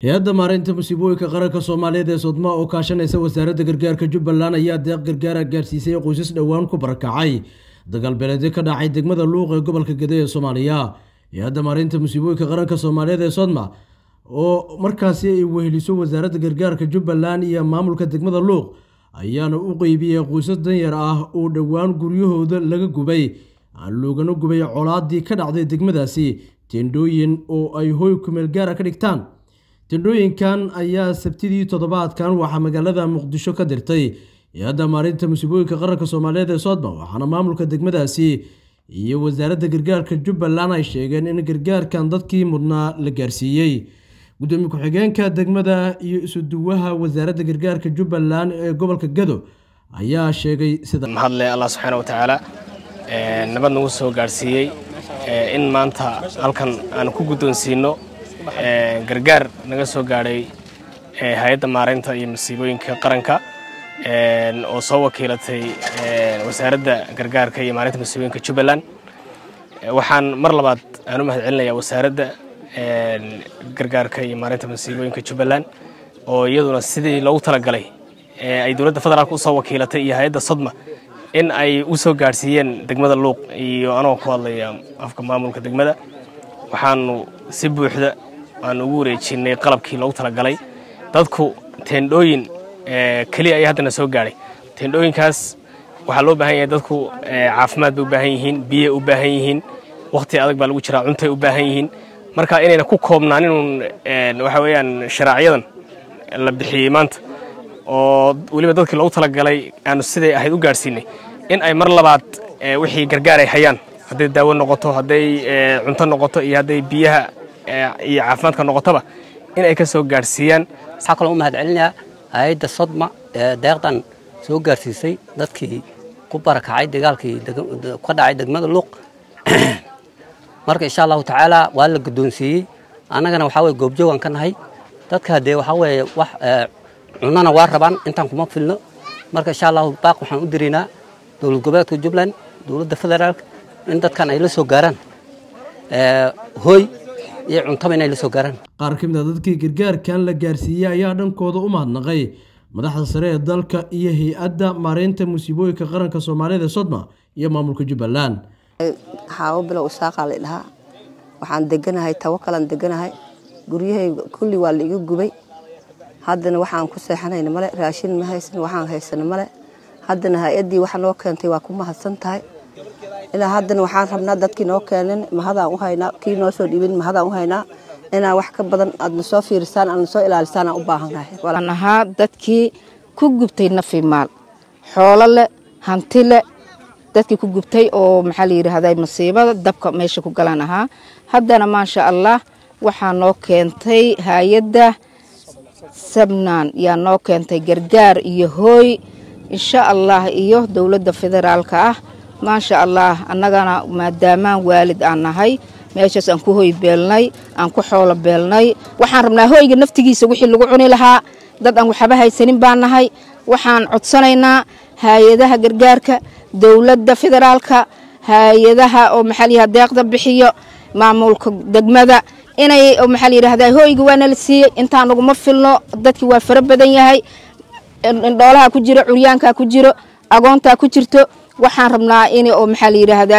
hay-adda maareynta musiibooyinka qaranka soomaaliyeed ee sodma oo kaashanaysa wasaaradda gargaarka jubbaland ayaa deeq gargaara gaarsiisay qoysas dhowaan ku barakacay dagaalbeeleedyo ka dhacay degmada luuq ee gobolka gede ee soomaaliya hay-adda maareynta musiibooyinka qaranka soomaaliyeed ee sodma oo markaasi ay weheliso wasaaradda gargaarka jubbaland iyo maamulka degmada luuq ayaana u qeybiyey qoysas danyar ah oo dhowaan guryahooda laga gubay loogana gubay colaadii ka dhacday degmadaasi tendhooyin oo ay hoy kumeel gaara ka dhigtaan tendhooyinkan ayaa sabtidii toddobaadkan waxaa magaalada muqdisho ka dirtay hay-adda maarinta musiibooyinka qaranka soomaaliyeed ee soodma waxaana maamulka degmadaasi iyo wasaaradda gargaarka jubbaland ay sheegeen in gargaarkan dadkii mudnaa la gaarsiiyey gudoomiye ku-xigeenka degmada iyo isuduwaha wasaaradda gargaarka jubbaland ee gobolka gado ayaa sheegay sida mahadle allah subxaana watacaala nabad nagu soo gaadhsiiyey in maanta halkan aan ku guddoonsiino gargaar naga soo gaadhay hay-adda maareynta iyo masiibooyinka qaranka oo soo wakiilatay wasaaradda gargaarka iyo maareynta masiibooyinka jubbaland waxaan mar labaad aan u mahad celinayaa wasaaradda gargaarka iyo maareynta masiibooyinka jubbaland oo iyaduna sidii loogu talagalay ay dowladda federaalk usoo wakiilatay iyo hay-adda sodma in ay u soo gaadhsiiyeen degmada luuq iyo anagoo ku hadlaya afka maamulka degmada waxaanu si buuxda aan ugu wareejinay qalabkii loogu talagalay dadku teendhooyin keliya ayaa haddana soo gaadhay teendhooyinkaas waxaa loo baahan yahay dadku caafimaad bay u baahan yihiin biyay u baahan yihiin wakhti adag baa lagu jiraa cuntay u baahan yihiin marka inayna ku koobnaan inuun waxa weeyaan sharaaciyadan la bixiyey maanta oo weliba dadkii loogu talagalay aanu siday ahayd u gaadhsiinay in ay mar labaad wixii gargaar ay hayaan hadday daawo noqoto hadday cunto noqoto iyo hadday biyaha iyo caafimaadka noqotoba in ay ka soo gaadhsiiyaan waxaa kaloo u mahad celinayaa hay-adda sodma ee deeqdan soo gaarsiisay dadkii ku barakacay dagaalkii ka dhacay degmada luuq marka insha allahu tacaala waa la guddoonsiiyey annagana waxaa weye goobjoogan ka nahay dadka dee waxaa weeye wax cunana waa rabaan intaan kuma filno marka insha allahu baaq waxaan u diraynaa dowlad goboleedka jubbaland dowladda federaalk in dadkan ay la soo gaaraan hooy iyo cuntaba inay la soo gaaraan qaar ka mid a dadkii gargaarkan la gaarsiiyey ayaa dhankooda u mahadnaqay madaxda sare ee dalka iyo hay-adda maareynta musiibooyinka qaranka soomaaliyed ee sodma iyo maamulka jubbaland xaawo bilow isaaqaa la dhahaa waxaan deganahay tawakalaan deganahay guryahayga kulli waa la iga gubay haddana waxaan ku seexanayna male raashin ma haysan waxaan haysana male haddana hay-addii waxa noo keentay waa ku mahadsan tahay ilaa haddana waxaan rabnaa dadkii noo keenin mahadaan u haynaa kii noo soo dhibin mahadaan u haynaa inaa wax ka badan aadna soo fiirisaan aadna soo ilaalisaan aan u baahannahay waan ahaa dadkii ku gubtay nafi maal xoolo leh hanti leh dadkii ku gubtay oo maxaa la yidhaahday masiibada dabka meesha ku galaan ahaa haddana maasha allah waxaa noo keentay hay-adda sabnaan yaa noo keentay gargaar iyo hooy insha allah iyo dowladda federaalka ah maasha allah annagana maadaamaan waalid aan nahay meeshaas aan ku hoy beelnay aan ku xoolo beelnay waxaan rabnaa hoyga naftigiisa wixii lagu cuni lahaa dad aan waxba haysanin baan nahay waxaan codsanaynaa hay-adaha gargaarka dowladda federaalka hay-adaha oo maxaa layidhahda deeqda bixiyo maamulka degmada inay maxaa layidhahda hoyga waana la siiyey intaan naguma filno dadkii waa fara badan yahay indhoolaha ku jiro curyaankaa ku jiro agoontaa ku jirto waxaan rabnaa in oo maxaa la yidhaahdaa